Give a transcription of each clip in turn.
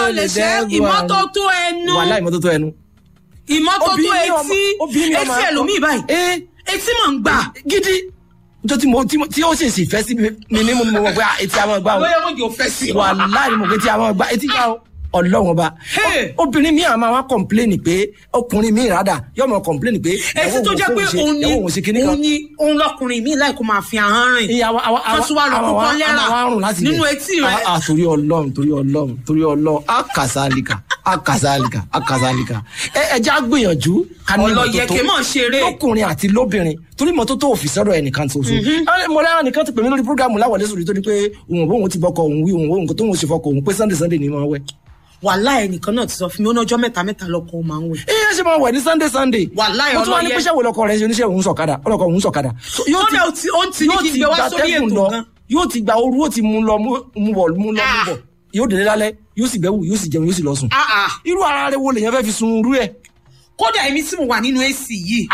ló lè ṣẹ́ ìmọ́tótó ẹnu wàhálà ìmọ́tótó ẹnu. ìmọ́tótó Obìnrin ọmọ- etí obìnrin ọmọ etí akọ- ẹlòmíì báyìí ee etí mọ̀ ń gbà. gidi njọ tí mo tí mo- tí ó ṣèṣì fẹ́ sí mi ní mo mọ̀ pé ah, etí a máa gbá o bóyá wọn jò fẹ́ sí wa. wàhálà ni mo pé etí a máa gbá etí gbá o ọlọ́wọ́n ba Hey! O- obìnrin mi àmọ́ wa kọ̀mpléènì pé ọkùnrin mi rádà yóò mọ̀ kọ̀mpléènì pé etí tó jẹ́ pé òun ni ìyàwó òun ṣe kíní òun kan ni òun lọkùnrin mi láì kó máa fi ahọ́n rìn. ìyàwó àwọn Wọ́n tún wá lọ kó kán lẹ́rà nínú etí rẹ̀. ah torí ọlọ́run torí ọlọ́run torí ọlọ́run akasalika akasalika akasalika ẹ ẹ já gbìyànjú ká ní Ọlọ́yẹ̀kẹ́ mọ̀ ṣeré. lọkùnrin àti lóbìnrin torí mọ́tótó òfin sọ́dọ̀ ẹnìkan tó so mo lẹ́yìn nìkan ti pè mí lórí programu láwọlé sórí tó ní pé òun òun ti bọ́kọ òun wí òun òun tó ń ṣe fọkọ òun pé sunday sunday ni mo wẹ̀. wàhálà ẹnìkan náà ti sọ fún mi ó ní ọjọ́ mẹ́ta mẹ́ta lọkọ ó máa ń wẹ̀. iye ṣe máa wẹ̀ ní sunday sunday. Wàláhì mo tún wá ní ọlọ́yẹ. pé ṣẹ́wó lọkọ rẹ̀ ṣe oníṣẹ́ òun sọ̀kadà ọlọ́kọ òun sọ̀kadà. So, yóò Kódà ó ti- ó ń ti ní yóò kí n ti gbé wá gba sórí atẹ́gùn ètò lọ, gan. yóò ti gba ooru ó ti mú lọ mú mú bọ̀ mú lọ mú Ah. bọ̀ yóò délé lálẹ́ yóò sì bẹ́wù yóò sì jẹun yóò sì lọ sùn. Ah, ah. irú ara rẹ̀ wo lèyàn fẹ́ fi sun irú ẹ̀. kódà èmi tí mo wà nínú ac yìí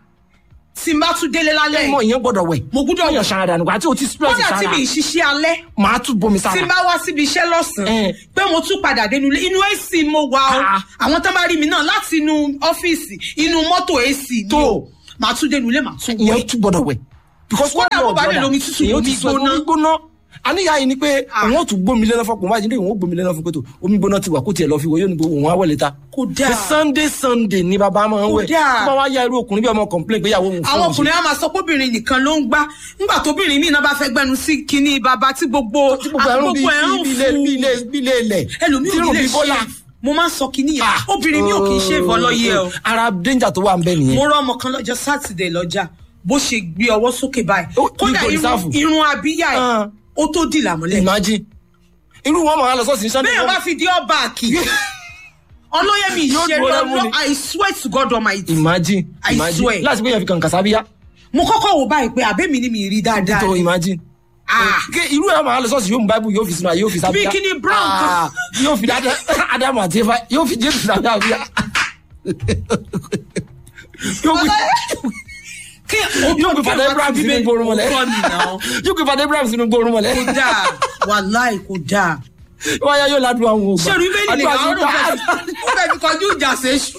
tí n bá tún délé lálẹ́ ẹ mọ yìí ìyẹn gbọ́dọ̀ wẹ̀. mo gbúdọ̀ yàn wẹ̀ ṣara dànù àti o ti stress kódà tí sára mi ì ṣiṣẹ́ alẹ́ màá tún bomi tí sára. n bá wá síbi iṣẹ́ lọ́sàn-án Eh. pé mo tún padà dénú ilé inú ac mo wà o Ah. àwọn tó bá rí mi náà láti inú ọ́fíìsì inú mọ́tò ac ni Tó. o màá tún dénú ilé màá tún ìyẹn wẹ̀ tún gbọ́dọ̀ wẹ̀. because Kódà bó bá lè lomi tútù, èyàn omi ti sọ gbóná. omi gbóná. àníyá yìí ni pé Ah. òun ó tún gbómi lẹ́nà fọkùn wájú ní òun ó gbómi lẹ́nà fún pẹ̀tọ̀ omi gbóná ti wà kó tiẹ̀ lọ fi wọ yóò ní gbogbo òun á wẹ̀ létà. Kò dáa. Pé sunday sunday ni bàbá máa ń wẹ̀. Kò dáa. tó bá wá ya irú ọkùnrin bí ọmọ complain pé ìyàwó òun fún àwọn òun ṣe. ọkùnrin á máa sọ pé obìnrin nìkan ló ń gbá nígbà tóbìnrin míì náà bá fẹ́ gbẹnu sí kinní bàbá tí gbogbo tí gbogbo ẹrún bíi ẹrún bíi ilé bíi ilé bíi ilé ilẹ̀. ẹlòmíì tí ò irun ní lè bíi bọ́lá. ṣe mo máa ń sọ kinní yẹn obìnrin mi ò kì í ṣe ìfọlọ́yẹ o ara danger tó wà ń bẹ nìyẹn. mo rọ ọmọ kan lọ́jọ́ sátidé lọ́jà bó ṣe gbé ọwọ́ sókè báyìí Ó, kódà níbo irun ìsáàfù? irun abíyá ẹ̀ Ah. ó tó dì lámúlẹ̀ imagine irú wọn máa lọ sọ́ọ̀sì ní sunday. bẹ́ẹ̀ bá fi di ọba àkì ọlọ́yẹ̀mí Yóò ìṣeré gbọ́dọ̀ mú ni. ọlọ́ I swear to God Almighty imagine I imagine swear. láti pé yẹn fi kàn kàsábíyá mo kọ́kọ́ wò báyìí pé àbẹ́mi ni mi rí dáadáa tó imagine. Ah. Ké irú ẹ̀ máa lọ sọ́ọ̀sì yóò mú báíbù yóò fi sinú ayé yóò fi sábíyá. Bí kíní brown kan. Ah, yóò fi dáadáa ádámù àti efa yóò fi jésù sábíyá. yóò fi kí yóò fi fàdé ibrahim sínú gbórùn mọ́lẹ̀. kọ́ ni náà yóò fi fàdé ibrahim sínú gbórùn mọ́lẹ̀. kò dáa wàláì kò dáa. wọ́n yá yóò ládùn àwọn ògbà. ṣé orí bẹ́ẹ̀ ni Àdúrà àwọn sí gbà. ọ̀rọ̀ fẹ́ fi kọjú ìjà séṣù.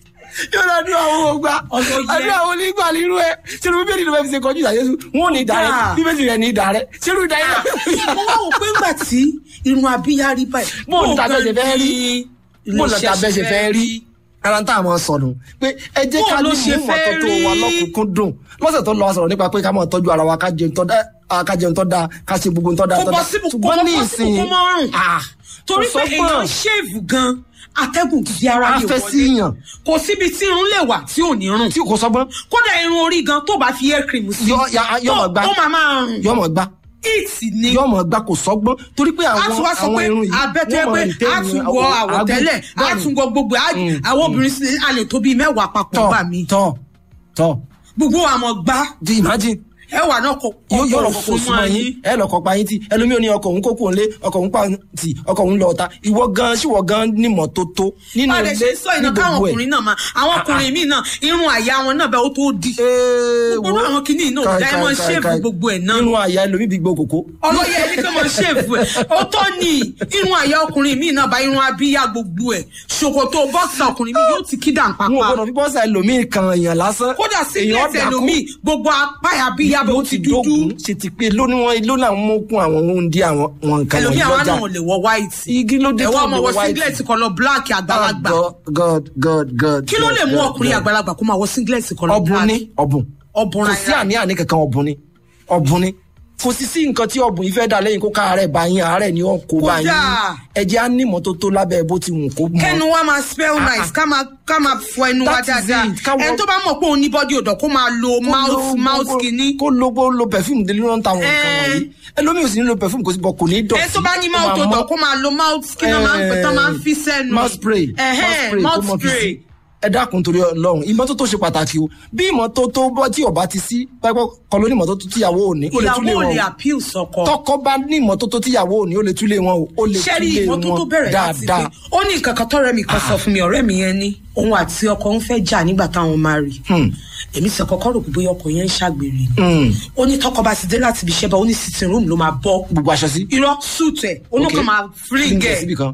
yóò ládùn àwọn ògbà. Ọ̀sọ̀ yẹ. àdúrà àwọn onígbà nínú ẹ̀ ṣé orí bẹ́ẹ̀ ni ló fẹ́ fi ṣe kọjú ìjà Jésù wọn ò ní ìdá rẹ̀ Dáa. bíbélì rẹ̀ ní ìdá rẹ̀ ṣé irú ìdá yẹn. mo wá wò pé ńgbà tí irun abíyá rí báyìí. Bó ní tàbẹ́ ṣe fẹ́ rí bó ní iléeṣẹ́ tàbẹ́ ṣe fẹ́ rí ara tá a máa sọnù pé ẹ jẹ́ Bó ká ló ní ṣe mú fẹ́ ìmọ́tótó wa rí? lọ́kùnkún dùn lọ́sẹ̀ tó lọ a sọ̀rọ̀ nípa pé ká máa tọ́jú ara wa ká jẹun tó dáa ká jẹun tó dáa ká ṣe gbogbo tó dáa kò tó bọ́ dáa síbù kò ṣùgbọ́n bọ́ ní síbù ìsìn kò mọ́ rùn. ah, torí kò pé sọ́gbọ́n. èèyàn ṣèèvù gan atẹ́gùn gidi ara A lè fẹ́ wọlé. sí yàn. kò síbi tí irun lè wà tí ò ní rùn. tí kò sọ́gbọ́n kódà irun orí gan tó bá fi hair cream sí. Yọ- ya- yọ tó- mọ̀ gbá. ó máa máa rùn. yọmọ gbá it ni. yọmọ gbá kò sọ́gbọ́n torí pé a àwọn tún wá sọ àwọn pé irun yìí abẹ́tẹ́ wọ́n pé máa retain a tún wọ àwọn- àwọ̀tẹ́lẹ̀ a bẹ́ẹ̀ni. tún wọ gbogbo ẹ̀. Mm, àwọn obìnrin sì a lè tó bíi mẹ́wàá papọ̀ tọ́ gbà mí. tọ́ tọ́ gbogbo àmọ́ gbá di imagine ẹwà náà kò yóò yọ kò ọkọ kò súnmọ́ yín ẹ lọkọ pa yín tí ẹlòmíì ò ní ọkọ òun kókó òun lé ọkọ òun pa tì ọkọ òun lọ ọta ìwọ gan ṣìwọ gan nímọ̀ tó tó nínú Bá a lè ilé ṣe sọ iná ní káwọn gbogbo ẹ̀. ọkùnrin náà máa àwọn ọkùnrin míì náà irun àyà wọn náà bẹ́ẹ̀ ó tó di. Ee, Gbogbo wo- àwọn kìíní náà, kai, diamond kai, shape kai. gbogbo ẹ̀ náà. nínú àyà ẹlòmíì bí gbó kòkó. ọlọ́yẹ ẹni kí wọ́n ṣèfù ẹ̀ ó tọ́ ni irun àyà ọkùnrin míì náà bá irun abíyá gbogbo ẹ̀ ṣòkòtò bọ́ọ̀sì ọkùnrin míì yóò ti kí dàn wọn ò pápá gbọdọ̀ fi bọ́sà ẹlòmíì kan èèyàn lásán. kódà sí ilé Èèyàn ẹsẹ̀ dákú. lómi gbogbo apá abíyá bẹ́ẹ̀ ó ti dúdú dógùn ṣe ti pé lónìí wọn ló náà mú kún àwọn ohun dí àwọn wọn nǹkan ẹlòmíì wọ̀nyí àwọn lọ́jà. náà ò lè wọ white igi ló dé ẹ̀wọ́ tó ọmọ lè wọ wọ white. singlet kọlọ black àgbàlagbà Oh, God God God. kí ló lè mú God, ọkùnrin God. àgbàlagbà kó máa wọ singlet kọlọ ọ̀bùn black ni ọ̀bùn ọ̀bùn kò ra sí àní-àní kankan ọ̀bùn ni ọ̀bùn ni kò sí sí nǹkan tí ọ̀bùn yìí fẹ́ dà lẹ́yìn kó ká àárẹ̀ bá yín àárẹ̀ ni ó kó bá yín Kódà. ẹ̀jẹ̀ á ní ìmọ́tótó lábẹ́ bó ti wù kó mọ́. kẹnu wa máa spell nice ká máa ká máa fọ ẹnu wa That is dáadáa it. Ká wọ- ẹni tó bá mọ̀ pé òun ní body odor kó máa lo mouth mouth kìíní kó lo kó lo perfume délé ló ń ta àwọn nǹkan Eh. wọ̀nyí ẹlòmíì ò sì ní lo perfume kò sí bọ kò ní dọ̀tí. ẹni tó bá ní ó mouth máa odor mọ́. kó máa lo mouth kí náà máa ń pè tán máa ń fi sẹ́nu mouth spray Ẹhẹ́n, mouth mouth spray kó mọ fi spray sí. ẹ dákun torí Ọlọ́run ìmọ́tótó ṣe pàtàkì o bí ìmọ́tótó bọ́ tí ọba ti sí pẹ́pẹ́ kọ́ ló ní ìmọ́tótó tíyàwó ò ní ó lè túlé ìyàwó ò wọn lè o appeal sọkọ tọkọ bá ní ìmọ́tótó tíyàwó ò ní ó lè túlé wọn o ó lè ṣẹ́rí túlé ìmọ́tótó wọn bẹ̀rẹ̀ láti pé dáadáa. ó ní nǹkan kan tọ́rẹ́ mi kan sọ fún mi ọ̀rẹ́ mi yẹn ní òun àti ọkọ ń fẹ́ jà nígbà táwọn máa rí Hmm. èmi sì kọ́kọ́ rò pé bóyá ọkọ yẹn ń ṣàgbèrè ni Hmm. ó ní tọkọ bá ti dé láti ibi iṣẹ́ bá ó ní sitting room ló máa bọ́ gbogbo aṣọ sí. irọ́ suit ẹ̀ ó ní Okay. kàn máa fling Fling ẹ̀ ẹ̀ síbì kan.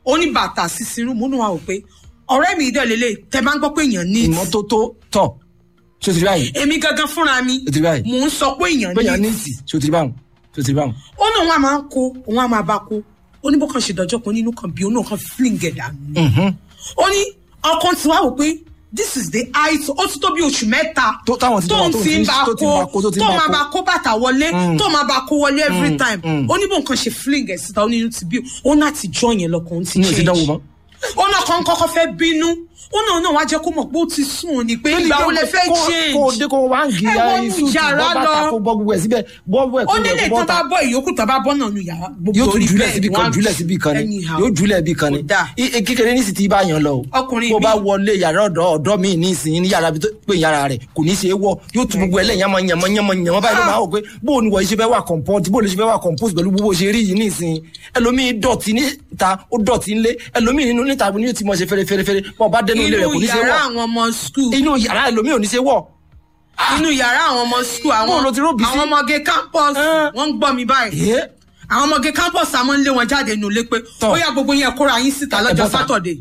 ó ní bàtà sísinrú múnú wa ò pé ọ̀rẹ́ mi ìdẹ́ lélẹ̀ tẹ bá ń gbọ́ pé èèyàn ní ìmọ́tótó tọ̀ ṣé o ti rí báyìí èmi gangan fúnra mi o ti rí báyìí mò ń sọ pé èèyàn bẹ́ẹ̀ ní ní ìtì ṣé o ti rí báwọn ṣé o ti rí báwọn. ó náà wọn a máa ń kó òun a máa bá kó ó ní bó kàn ṣe dọjọ́ kan nínú kan bí ó náà kan fling ẹ̀ dànù Mhm. ó ní ọkàn tí wàá wò pé this is the height ó ti tó bí oṣù mẹ́ta Tó- táwọn ti tó jọba, ń tó ti ti- ń bá tó ti ń bá kó, kó tó ti ń tó bá máa kó. bá kó bàtà wọlé tó máa bá kó wọlé every time mm. ó ní bó nǹkan ṣe fling ẹ̀ síta ó ní inú ti bí ó náà ti jọ yẹn lọkàn ó ti ní ìsìn dánwò change mọ́. ó náà kàn kọ́kọ́ fẹ́ bínú ó náà náà wá jẹ́ kó mọ̀ pé ó ti sùn ní pé ìgbà wo lẹ fẹ́ Kó- change kó o dé kó o wá ń gi Ẹ wọnú iṣu tí yàrá bọ́ bàtà lọ. kó bọ́ gbogbo ẹ̀ síbẹ̀ bọ́ bọ́ ẹ̀ ó kó nílé rẹ̀ kó tó bọ́ bá ta bọ́ ìyókù tó bá bọ́ náà nu yàrá gbogbo yóò tún orí jùlẹ̀ bẹ́ẹ̀ síbi wọ́n kan á jùlẹ̀ síbi kan ni anyhow. yóò jùlẹ̀ síbi kan ni Kò dáa. I- i- kékeré ní sì ti bá yan lọ o Ọkùnrin tó bá mi- wọlé yàrá ọ̀dọ́ ọ̀dọ́ mi ní ìsìn ní yàrá bí tó pé yàrá rẹ̀ kò ní ṣe é wọ̀ yóò tún gbogbo ẹlẹ́yìn yàmọ̀ yàmọ̀ yàmọ̀ yàmọ̀ báyìí ló máa wò pé bó o ní wọ̀ ṣe fẹ́ wà comport bó o lè ṣe fẹ́ wà compose pẹ̀lú gbogbo ṣe rí yìí ní ìsìn ẹlòmíì dọ̀tí níta ó dọ̀tí ńlé ẹlòmíì nínú níta ni yóò ti mọ̀ ṣe fẹ́rẹ́fẹ́rẹ́ bọ́ bá dẹnu ilé rẹ̀ kò inú ní ṣe yàrá wọ̀ àwọn ọmọ skul inú yàrá ẹlòmíì ò ní ṣe wọ̀ inú yàrá àwọn ọmọ skul àwọn Bó lo ti róbì sí? àwọn ọmọge campus Ẹ́n. wọ́n ń gbọ́ mi báyìí ẹ́ àwọn ọmọge campus àmọ́ ń lé wọn jáde nù lé pé Tọ́. ó yá gbogbo yẹn kóra yín síta Ẹ lọ́jọ́ bọ́ta. sátọ̀dé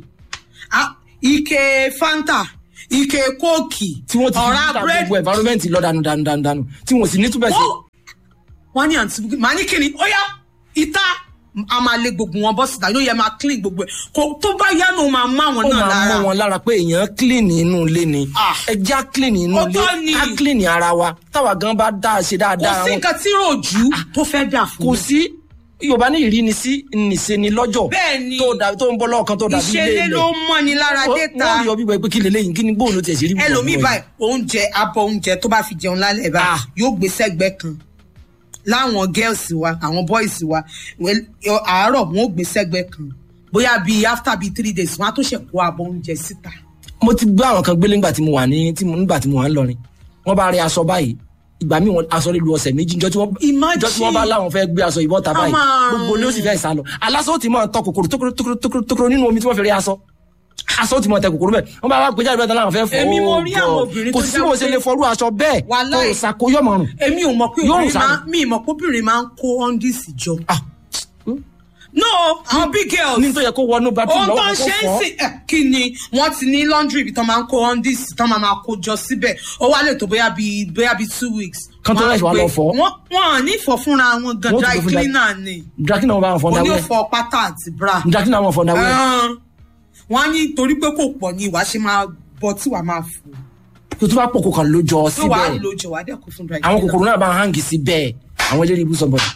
ike fanta ike kóòkì tí wọ́n ti fi ọ̀rá níta búrẹ́dì gbogbo environment lọ dànù dànù dànù dànù tí wọ́n sì ní túbẹ̀ sí. wọ́n wọ́n ní àǹtí bukí màá ní kíni ó yá ìta a máa lé gbogbo wọn bọ́ síta yóò yẹ máa clean gbogbo ẹ̀ kó tó bá yá nù máa má wọn ó náà máa lára mọ wọn lára pé èèyàn clean inú ilé ni Ah. ẹja clean inú Ó ilé tọ́ ni. ká clean ara wa táwa gan bá dá a ṣe kò dáadáa sí wọn nǹkan tí ròjú tó fẹ́ dà fún kò mi. sí yorùbá ní ìrínisí nìṣe ni lọ́jọ́ Bẹ́ẹ̀ ni. tó dà tó ń bọ́ lọ́ọ̀kan tó dàbí ilé ìṣẹ̀lẹ̀ ilẹ̀ ló mọ́ni lára déta wọ́n rí ọ bí wọ́n pé kí lélẹ́yìn kí ni bóun ló tiẹ̀ ṣe rí bùkún ẹlòmíì ọ̀gbọ́n báyìí oúnjẹ abọ́ oúnjẹ tó bá fi jẹun lálẹ́ báyìí Ah. yóò gbé sẹ́gbẹ́ kan láwọn girls wa àwọn boys wa well, àárọ̀ wọn ò gbé sẹ́gbẹ́ kan bóyá bíi after bíi three days wọn á tó ṣe kó abọ́ oúnjẹ síta. mo ti gbé àwọn kan gbélé nígbà tí mo wà ní tí mo- nígbà tí mo wà ń lọrin wọ́n bá rí aṣọ báyìí ìgbà míì wọn aṣọ lè lu ọ̀sẹ̀ méjì njọ́ tí wọ́n Imagine. njọ́ tí wọ́n bá láwọn fẹ́ gbé aṣọ ìbọn ta báyìí A máa rùn. gbogbo ni ó sì fẹ́ sá lọ aláṣọ ó ti máa tọ kòkòrò tókòrò tókòrò tókòrò tókòrò nínú omi tí wọ́n fi rí aṣọ aṣọ ó ti máa tẹ kòkòrò bẹ́ẹ̀ wọ́n bá wá gbé jáde bẹ́ẹ̀ tán láwọn fẹ́ fọ́ Èmi mo rí Oh àwọn God. obìnrin kò tó sí jẹ́ bó ṣe pé- lè fọrú aṣọ bẹ́ẹ̀ Wàláì. kò ṣàkóyọ̀mọ̀rùn èmi ò mọ̀ pé Yóò obìnrin rùn máa sáà. mi ì mọ̀ pé obìnrin máa ń kó ọ́ndìsì jọ. ah no àwọn big girls. ní tó yẹ kó wọnú bathroom ohun tó lọ́wọ́ ń kó ṣe ń fọ́ sìn ẹ, kí ni wọ́n ti ní laundry ibi tán máa ń kó undis tán máa máa kó jọ síbẹ̀ ó wá lè tó bóyá bíi bóyá bíi two weeks. Kán tó Wọ́n á rẹ̀ wá gbé- lọ fọ̀. wọ́n wọ́n à ní fọ̀ fúnra wọn gan Wọ́n ti dry gbé fún dry- cleaner ni drakina wọn bá wọn fọ oní dáwẹ́ òfò pátá àti bra. drakina wọn fọ dáwẹ́ Ẹn, wọ́n á ní torí pé kò pọ̀ ní ìwà ṣe máa bọ tí wàá máa fò kò tó bá pọ̀ kó kàn lójọ tó wàá síbẹ̀ lo jọ wàá dẹ́kun fún dry àwọn cleaner. kòkòrò náà bá ń hangi sí bẹ́ẹ̀ àwọn eléré ibú sọ̀bọ̀dì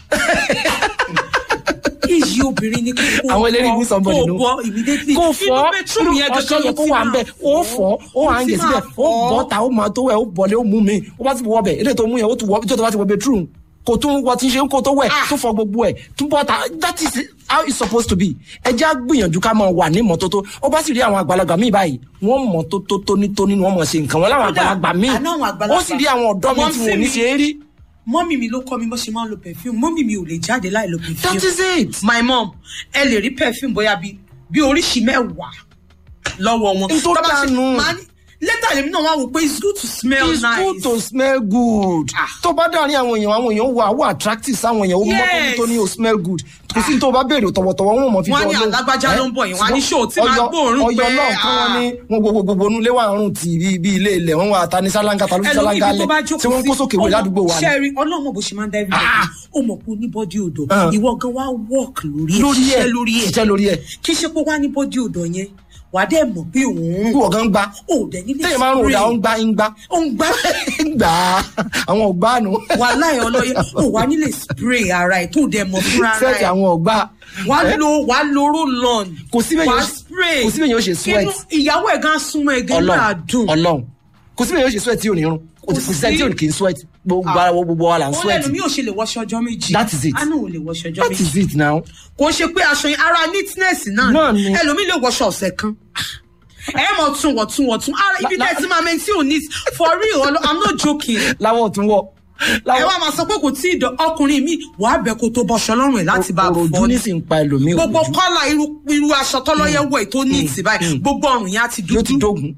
iyì obìnrin ni kò àwọn eléré ibú sọ̀bọ̀dì kò nù bọ immediately kó fọ́ inú bedroom yẹn ọṣẹ gangan yẹ ló kó ti wà ń máa bẹ̀ ó fọ́ ó ló hangi ti síbẹ̀ máa ó fọ̀. bọ́ ta ó máa tó wẹ̀ ó bọ̀lẹ̀ ó mú mi ó bá ti wọ́ bẹ̀ ilé tó mú yẹn ó tún wọ́ tó tó bá ti wọ bedroom kò tún wọ tí ń ṣe kó tó wẹ̀ tó fọ gbogbo ẹ̀ tún bọ́ ta that is how it's supposed to be ẹ jẹ́ á gbìyànjú ká máa wà ní mọ́tótó ó bá sì rí àwọn àgbàlagbà míì báyìí wọ́n mọ́tótó tónítóní ni wọ́n mọ̀ ṣe nǹkan wọn láwọn Kódà, àgbàlagbà míì àná àwọn àgbàlagbà- ó sì rí àwọn ọ̀dọ́ mi tí wọn ò ní ṣe é rí mọ́mì mi ló kọ́ mi bó ṣe máa ń lo perfume mọ́mì mi ò lè jáde láì lo perfume. that is it. my mom ẹ lè rí perfume bóyá bí bí oríṣi mẹ́wàá lọ́wọ́ wọn. N tó Tó bá ṣe- dànù. máa ní- later lèmi náà wá wò pé it's good to smell it's nice. good to smell good. Ah. tó bá dárin àwọn èèyàn àwọn èèyàn wà wà attractive sáwọn èèyàn ó mọ́ Yes. tó ní o smell good kò sí ní tó bá béèrè tọ̀wọ̀tọ̀wọ̀ wọn ò mọ̀ fi Wọ́n á ní dán lóhùn. alágbájá ló ń bọ̀ yẹn, wọ́n á ní Ṣùgbọ́n show tí máa Ọ̀yọ́- gbóòórùn Ọ̀yọ́ pé, náà kí wọ́n ní wọn gbogbo gbogbo onúlé wà rùn tì bí bí ilé ilẹ̀ wọn wà ta ní sálángà ta ló fi ẹlòmíì sálángà ibi tó bá lẹ̀ jókòó tí wọ́n ń kó sókè wé ládùúgbò wa ni. ṣẹ́ẹ̀rì ọlọ́mọ bó ṣe máa ń dá everybody Ah. ó mọ̀ pé ó ní bọ́dí odò Ah. ìwọ gan wá work lórí ẹ̀ lórí ẹ̀ ṣiṣẹ́ lórí ẹ̀ ṣiṣẹ́ lórí ẹ̀ kí ṣe pé wá ní bọ́dí odò yẹn wà á dẹ̀ mọ̀ pé òun bí wọ́n gan gbá ò dẹ̀ nílé téèyàn máa ń rò dá ó ń gbá ń gbá ó ń gbá gbà á àwọn ọ̀gbá nu wà láì ọlọ́yẹ ò wá nílé spray ara ẹ̀ tó dẹ̀ mọ̀ fúnra ara sẹ́ẹ̀tì ẹ̀ àwọn ọ̀gbá wà á lo wà á lo roll on Kò sí bẹ́ẹ̀ wà yóò á ṣe- spray kò sí bẹ́ẹ̀ yóò ṣe sweat. Inú- ìyàwó ẹ̀ gan súnmọ́ ẹ̀ gan náà dùn Ọlọ́run kò sí bẹ́ẹ̀ yóò ṣe sweat tí ò ní rún kò sí sẹ́ni tí ò ní kì í sweat gbogbo ara wo gbogbo wa là ń ó sweat lẹ́nu mi ò ṣe lè wọṣọ ọjọ́ méjì That is it. àánú ò lè wọṣọ ọjọ́ that méjì is it now. kò ṣe pé aṣọ yẹn ara neatness náà Náà ni ni. ẹlòmíì lè wọṣọ ọ̀sẹ̀ kan ẹ mọ̀ tún wọ̀ tún wọ̀ tún ara ibi La- tẹ́ ẹ ti máa mẹ́ni tí ò ní for real ọlọ- i'm not joking láwọn ò tún wọ. ẹ wá máa sọ pé kò tí ì dán ọkùnrin mi wàá bẹ kó tó bọṣọ lọ́rùn ẹ̀ láti bá a òròjú fọ́ ní ni sì ń pa ẹlòmíì gbogbo òròjú kọ́là irú irú aṣọ tọ́lọ́yẹ wọ̀ ẹ̀ tó ní ìtì báyìí gbogbo ọrùn yẹn á ti yóò ti dúdú dógun.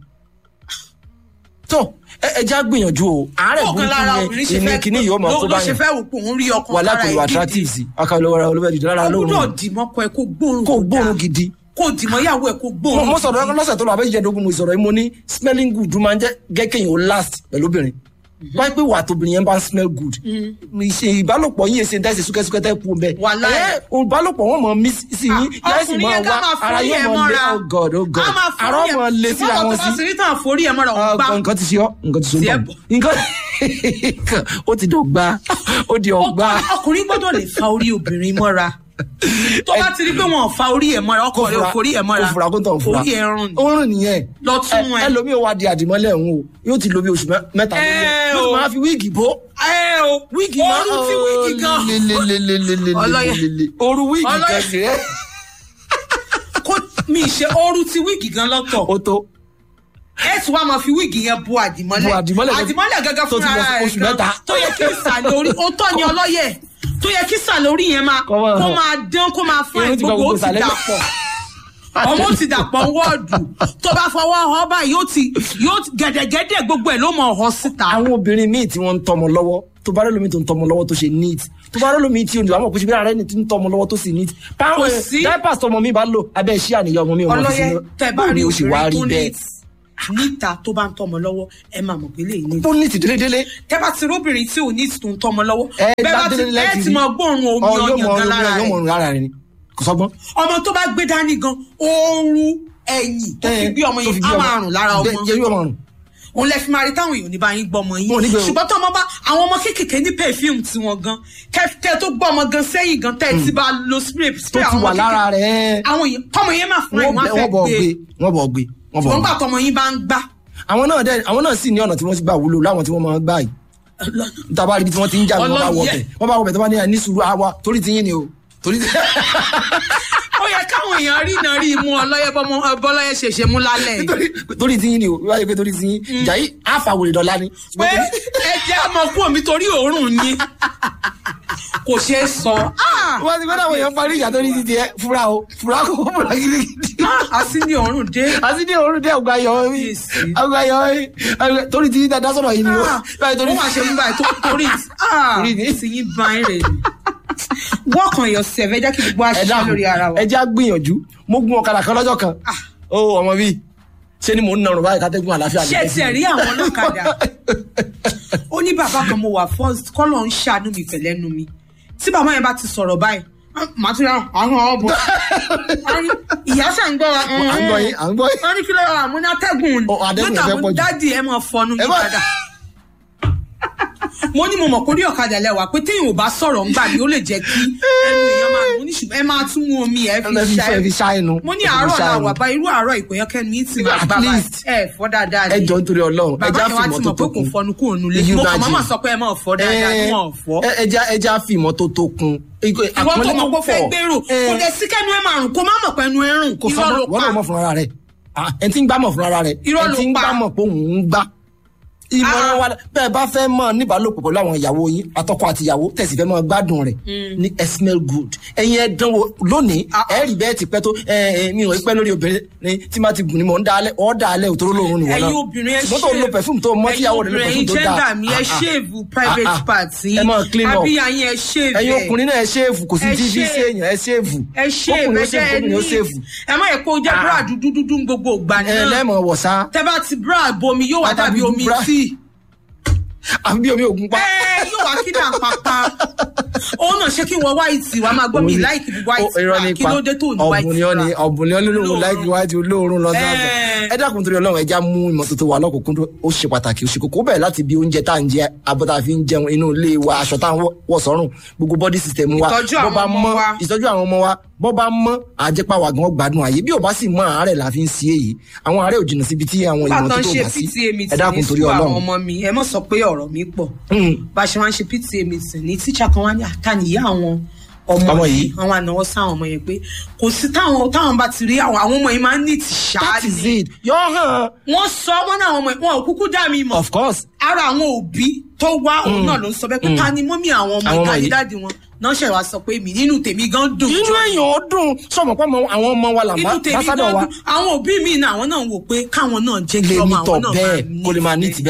tó ẹ ẹ já gbìyànjú o àárẹ̀ ọ̀kan lára burúkú obìnrin ṣe yẹn ìní fẹ́ kíní yóò máa kó ló ṣe báyìí fẹ́ wò pé òun rí ọkàn wà lára lákòlò ẹ̀ attractive gidi sí akálọ̀ olùbẹ̀dì lára ó lóhùn gbúdọ̀ dì mọ́kọ ẹ̀ kó gbóòórùn kó tó dáa. gbóòórùn gidi kó dìmọ̀ ìyàwó ẹ̀ kó mo gbóòórùn mo sọ̀rọ̀ lọ́sẹ̀ tó lọ abẹ́ ìjẹ́dógún mo sọ̀rọ̀ yìí mo ní smelling good máa ń jẹ́ gẹ́kẹ́ yìí ó last pẹ̀lú obìnrin wáyé pé wà tóbìnrin yẹn bá ń smell good ìṣe ìbálòpọ̀ yín ṣe ń tẹ́sí súkẹ́súkẹ́ tẹ́ kú bẹ́ẹ̀ Wàláhì. ẹ ìbálòpọ̀ wọn mọ̀ mí sí yín yẹ́n sì ọkùnrin máa yẹn ká wá máa ara forí yóò ẹ̀ mọ̀ lé mọ́ra oh god oh god Á máa forí àrọ́ ẹ̀- mọ̀ lé síra ṣùgbọ́n wọn tó bá sí sì rí tàn forí ẹ̀ mọ́ra òun gbá Ah, nǹkan ti ṣe ọ́ nǹkan ti ṣe Tiẹ̀ ọ́ bọ̀. nǹkan ó ti dọ̀gba ó di ọ̀gba Ọkùnrin- ọkùnrin gbọ́dọ̀ lè fa orí obìnrin mọ́ra tó bá ti rí pé wọn ò fa orí ẹ̀ mọ́ra ọkọ rẹ̀ ò forí ẹ̀ mọ́ra kó fura kó tàn fura orí ẹ̀ rùn ni. ó rùn nìyẹn Lọ tún ẹ. ẹlòmíì ó wá di àdìmọ́lẹ̀ òun o yóò ti lo bí oṣù mẹ́- mẹ́ta Ẹ lórí ẹ̀ yóò o. ti máa fi wíìgì bó ẹ o wíìgì ooru ti wíìgì gan Ọlọ́yẹ. oru wíìgì Ọlọ́yẹ. kan sí ẹ kó mi ṣe ooru ti wíìgì gan lọ́tọ̀ ó tó ẹ tí wàá máa fi wíìgì yẹn bu àdìmọ́lẹ̀ Bu àdìmọ́lẹ̀ tó- àdìmọ́lẹ̀ gẹ́gẹ́ tó ti fúnra lọ rẹ̀ oṣù gan mẹ́ta. tó yẹ kí ìsàlẹ̀ orí ó tọ́ ni ọlọ́yẹ̀ tó yẹ kí ìsàlẹ̀ orí yẹn máa Kó máa kó hàn. máa dán kó máa fún ẹ Irun ti gba gbogbo ó gbogbo ti ìsàlẹ̀. dàpọ̀ ọmọ ó ti dàpọ̀ wọ́ọ̀dù tó bá fọwọ́ ọ báyìí yóò ti yóò ti gẹ̀dẹ̀gẹ̀dẹ̀ gbogbo ẹ̀ ló mọ̀ ọ́ síta. àwọn obìnrin míì tí wọ́n ń tọmọ lọ́wọ́ tó bá rẹ́ lómi tó ń tọmọ lọ́wọ́ tó ṣe neat tó bá rẹ́ lómi tí olùwà mọ̀ kó ṣe bí ara ẹni tí ń tọmọ lọ́wọ́ tó sì neat. Kò báwọn sí. diapers tọmọ mi bá lò abẹ́ iṣẹ́ àníyàn ọmọ mi ò mọ̀ fi ọlọ́yẹ sínú tẹ bá báwo rí ni ó ṣe wá rí obìnrin tó bẹ́ẹ̀ ní níta tó bá ń tọmọ lọ́wọ́ ẹ máa mọ̀ pé lè ní. tó neat délédélé tẹ bá ti róbìnrin tí ò ní tó ń tọmọ lọ́wọ́ ẹ bẹ́ẹ̀ bá ti ládélé ẹ láti ti rí mọ gbóòórùn omi ọ yóò ọyàn mọ gan ọrùn lára yóò mọ rẹ̀ ọrùn lára rẹ̀ ni kò sọgbọ́n. ọmọ tó bá gbé dání gan ooru ẹ̀yìn tó fi bí ọmọ tó fi yẹn bí á ọmọ. máa rùn lára ọmọ Bẹ́ẹ̀, yóò máa rùn. òun lẹ fi máa rí táwọn èèyàn ní bá yín gbọ́ ọmọ Wọn ò ní yín gbé o. ṣùgbọ́n tó ọmọ bá àwọn ọmọ kéékèèké ní perfume tiwọn gan kẹ tó gbọ́ ọmọ gan sẹ́yìn gan tẹ́ ẹ ti bá lo spray tó spray ti àwọn wà ọmọ lára kéékèèké. rẹ̀ àwọn èèyàn tọmọ yẹn máa fún ẹ wọ́n wọn á bẹ̀- fẹ́ wọ́n bọ̀ gbé gbé wọ́n bọ̀ gbé wọ́n bọ̀ ṣùgbọ́n gbé. gbà tọmọ yín bá ń gbá àwọn náà dẹ àwọn náà sì ní ọ̀nà tí wọ́n ti gbà wúlò láwọn tí wọ́n máa ń gbà yìí níta bá rí ibi tí wọ́n ti ń jà ní wọ́n bá wọ Ọlọ́yẹ. bẹ̀ wọ́n bá wọ bẹ̀ tó bá ní àní sùúrù àwa torí ti yín ni o torí ti. ó yẹ káwọn èèyàn rí iná rí imú ọlọ́yẹ bọ́mọ bọ́lọ́yẹ ṣèṣe mú lálẹ́ yìí. torí torí ti yín ni o wáyé pé torí ti yín ìjà yìí àfàwòrè dọ̀la ni. pé ẹ jẹ́ ọmọ kú omi torí òórùn yín kò ṣeé sọ. Ah! wọ́n ti gbọ́dọ̀ àwọn èèyàn parí ìjà torí ti tiẹ̀ fura o fura kò fura gidigidi. Ah, a sì ní òórùn dé. àti ní òórùn dé ọgbà yọ mí Kíyèsí. ọgbà yọ mí torí ti yín dáadáa sọ̀rọ̀ yìí ni o. Ah, báyìí torí ó máa ṣe mú báyìí tó torí ah, Torí ni. tí yín bá ń rè ni. work on yourself ẹ jẹ́ kí gbogbo ẹ àṣìṣe dákun lórí ara wa. ẹ jẹ́ àgbìyànjú mo gun ọ̀kadà kan lọ́jọ́ kan Ah. ó ọmọ bíi ṣé ni mò ń narùn báyìí kátẹ́gùn àlàáfíà ṣé tiẹ̀ rí àwọn ọlọ́kadà ó ní bàbá kan mo wà first kọ́lọ̀ ń ṣàánú mi pẹ̀lẹ́nu mi tí bàbá yẹn bá ti sọ̀rọ̀ báyìí ah, màá tún yà àwọn ọ̀bùn ìyá ṣà ń gbọ́ wa à ń gbọ́ yín à ń gbọ́ yín. wọ́n ní kí ló rà mú ní atẹ́gùn Ó, atẹ́gùn Lọ́tà fẹ́ mo pọ̀ jù. dádì ẹ máa fọnú Ẹ yín má- padà mo ní mo mọ̀ kó rí ọ̀kadà lẹ́wà pé téèyàn ò bá sọ̀rọ̀ ńgbà mi ó lè jẹ́ kí ẹnu èèyàn máa mo ní ṣùgbọ́n ẹ máa tún mú omi ẹ ẹ fi fi ṣá ẹ fi ṣá ṣá ẹnu. mo ní ẹ fi àárọ̀ ṣá la ẹnu. wà bá irú àárọ̀ ìpòyàn kẹ́nu yín ti máa At gbà báyìí least. ẹ fọ́ dáadáa ẹ jọ nítorí Ọlọ́run ẹ bàbá já yẹn wá fi ti mọ̀ pé ìmọ́tótó kò kun. fọnú kúrò nulẹ̀ You mo kàn imagine. máa sọ pé ẹ máa fọ́ dáadáa kí wọ́n fọ́ ẹ ẹ já ẹ já fi ìmọ́tótó kun. ìwọ tó mọ̀ pé ó fẹ́ gbèrò kò dẹ̀ sí kẹ́nu ẹ máa rùn kó má mọ̀ pé ẹnu ẹ rùn kò sọ irọ́ ló wọ́n náà mọ̀ pa fúnra rẹ̀ Ah, ẹ ti ń gbámọ̀ fúnra rẹ̀ Irọ́ ẹ ló ti ń pa. gbámọ̀ pé òun ń gbá. ìmọ̀ràn wa bẹ́ẹ̀ bá fẹ́ mọ̀ níbàálòpọ̀ pẹ̀lú àwọn ìyàwó yín àtọkọ àti ìyàwó tẹ̀sí fẹ́ mọ̀ gbádùn rẹ̀ ní ẹ smell good ẹ̀yin ẹ dánwò lónìí Ah, ah. ẹ rí bẹ́ẹ̀ ti pẹ́ tó ẹ ẹ mi ò pẹ́ lórí obìnrin ni tí má ti gùn ni mò ń dalẹ̀ ọ́ dalẹ̀ òtóró lòun nìwọ̀n náà ẹ̀yin obìnrin ẹ ṣùgbọ́n tó lo perfume tó mọ́ tíyàwó rẹ̀ lo perfume tó dáa ẹ̀yin gender mi ẹ Ah, ah. ṣéèvù private Ah, ah. part yín ẹ máa clean up. abíyá yín ẹ ṣéèvù ẹ̀yin ọkùnrin náà ẹ ṣéèfù kò sí Ẹ tí fi shave. ṣe èèyàn ẹ ṣéèfù ẹ ṣéèvù ẹ jẹ́ ẹ ní ọkùnrin ó ṣéèfù ẹ má yẹ kó jẹ́ Ah. bra dúdú dúdú ń gbogbo ìgbà ẹ náà lẹ́mọ̀ wọ̀sá tẹ́ bá ti bra bomi yóò wá Bàbá dàbí dúdú omi bra. tíì àbí bí omi ògùn pa. ẹ yóò wá kí náà pàpà òun náà ṣé kí wọ́n white wá máa gbọ́ mi láìkì white Ó, irọ́ bra ní kí pa. ló dé tó ní white ọ̀bùn ni ó ní bra ọ̀bùn ni ó ní olóòrùn Olóòórùn. láìkí wájú olóòrùn lọ sáfẹ́. Ẹ. ẹ dákun torí ọlọ́run ẹja mú ìmọ́tótó wa lọ́kùnkúndùn ó ṣe pàtàkì ó ṣe kókó bẹ̀rẹ̀ láti bí oúnjẹ tá à ń jẹ abọ́ tá a fi ń jẹun inú ilé wa aṣọ tá à ń wọ̀- wọ̀ sọ́rùn gbogbo body system wa Ìtọ́jú bó àwọn bá ọmọ mọ́ wa. ìtọ́jú àwọn ọmọ wa bọ́ bá mọ́ àjẹpá wa gan gbádùn àyè bí ò bá sì mọ́ àárẹ̀ la fi ń sí èyí àwọn àárẹ̀ ò jìnnà síbi tí àwọn nígbà tó ń ìmọ́tótó ṣe bá sí pta meeting ẹ dákun ní torí sùkúl àwọn ọlọ́run ọmọ mi ẹ mọ̀ sọ pé ọ̀rọ̀ mi pọ̀ Mm. bá a ṣe máa ń ṣe pta meeting ní tíṣà kan wá ní àtàníyá àwọn ọmọ Ọmọ yìí yìí. àwọn ànáwọ́ sáwọn ọmọ yẹn pé kò sí táwọn táwọn bá ti rí àwọn àwọn ọmọ yìí máa ń ní ti that is ṣáàlì it yọ hàn wọ́n sọ wọ́n náà àwọn ọmọ yìí wọn ò kúkú dá mi mọ̀ of course ara àwọn òbí tó wá òun náà ló ń sọ bẹ́ẹ̀ pé ta ni mọ́mí àwọn ọmọ Àwọn ọmọ ìta ní yìí. dáàdi wọn náà ṣẹ̀ wá sọ pé mi nínú tèmi gan dùn inú èèyàn ó dùn sọmọ pé àwọn ọmọ wa inú làmá tèmi gan lásàdọ̀ wa dùn àwọn òbí mi náà àwọn náà wò pé káwọn náà jẹ́ kí lè ọmọ nítọ̀ àwọn náà bẹ́ẹ̀ kó lè máa ní ti bẹ́ẹ̀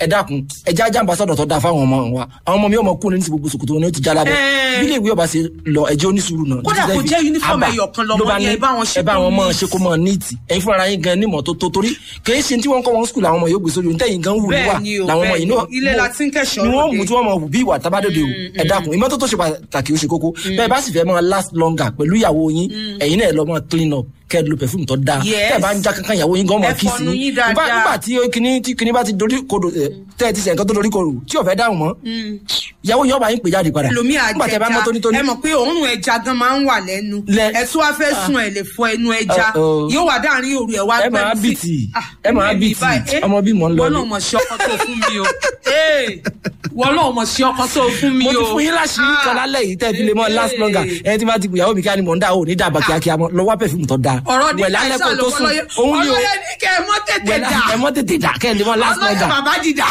ẹ dákun ẹjẹ ajá ambassadọ tó dáa fáwọn ọmọ wa àwọn ọmọ mi ọmọ kúrò ní ti gbogbo sòkòtò wọn ni ó ti já lábẹ́ Ẹ. bí ilé ìwé ọba ṣe lọ ẹjẹ onísùúrù náà Kódà kò jẹ́ uniform Àbá, ẹyọ kan lọmọ ló bá ní, ní, ẹ bá wọn ṣe ẹ bá kó wọn mọ neat. ṣe kó mọ níìtì ẹ̀yin fúnra yín gan nímọ̀ tó tó torí kì í ṣe tí wọ́n kọ́ wọn skul àwọn ọmọ yóò gbé sórí ohun tẹ̀yìn gan wù Bẹ́ẹ̀ wà ni o, làwọn ọmọ bẹ́ẹ̀ yìí ni. náà Ilé la ti ń kẹ́ṣọ̀ọ́ ni wọ́n lóde. mú tí wọ́n mọ bí ìwà tábàdòde o ẹ dákun ìmọ́tótó ṣe pàtàkì ó ṣe kókó bẹ́ẹ̀ bá sì fẹ́ mọ last longer pẹ̀lú ìyàwó yín ẹ̀yin náà lọ mọ clean up kẹ́ ẹ lo perfume tó dáa Yes. tẹ́ ẹ bá ń já kankan ìyàwó yín gan mọ Ẹ kí sí fọnu yín yín Nígbà- dáadáa. nígbà tí kinní tí kinní bá ti dorí kodò ẹ, tẹ́ ẹ ti ṣe nǹkan tó dorí kodò tí ò fẹ́ dáhùn mọ́ ìyàwó yín ọba yín pè jáde padà lomi nígbà tẹ́ ẹ bá mọ́ àjẹjà tónítóní ẹ mọ̀ pé òórùn ẹja gan máa ń wà lẹ́nu Lẹ- ẹ tún wá fẹ́ sun ẹ lè fọ ẹnu ẹja Ọ, ọ. yóò wà dáàrin òru ẹ wá Ẹ máa gbẹ́nu sí- bìtì. Ah, Ẹ máa èmi bìtì. báyìí, eh, Ọmọ bí mò ń lọ wọ́n ní. náà mọ̀ sí ọkọ tó fún mi o Eh, wọ́n náà mọ̀ sí ọkọ tó fún mi mo o ti fún yín láṣìírí kan Ah, lálẹ́ yìí tẹ́ ẹ fi lè mọ last eh, longer ẹ ti máa ti gbìyàwó mi kí á ni mò ń dá o ní dàbà kíákíá mọ́ lọ wá perfume tó dáa ọ̀rọ̀ ní Wẹ̀ lálẹ́ àìsàn kó ló tó sùn fọlọ́yẹ òun ni o ọlọ́yẹ ní kẹ́ ẹ mọ́ tètè Wẹ̀ dà lá- ẹ mọ́ tètè dà kẹ́ ẹ lè mọ last ọlọ́yẹ longer bàbá dìdà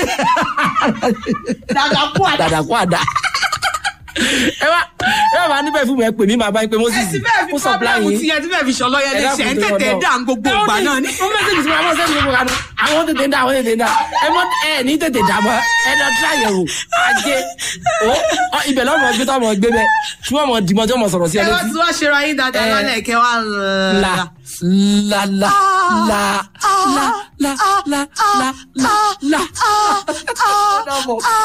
dàdà kú àdà dàdà kó àdá ẹ wá ẹ wá máa ní perfume ẹ pè mí máa bá yín pé ẹ Moses ti bẹ́ẹ̀ fi ó supply pọ́blẹ́mù yín ti yẹn ti bẹ́ẹ̀ fi ṣọlọ́yẹ ẹ lè ṣe ẹ ń tètè dà ń gbogbo ìgbà náà ni. ó mẹ́sẹ̀gì tí mo máa sẹ́ni gbogbo kanú àwọn tètè dá àwọn tètè dá ẹ mọ ẹ ní tètè dá mọ ẹ lọ tí àyẹ̀wò ajé ó ọ, ibẹ̀ lọ́mọ gbé tọ́mọ gbé bẹ tí wọ́n mọ dìmọ̀ tí wọ́n mọ sọ̀rọ̀ sí ẹ ẹ wá létí tí wọ́n ṣe ra yín dáadáa Eh. lálẹ́ kẹ́ wá la la la la la la la la la la la.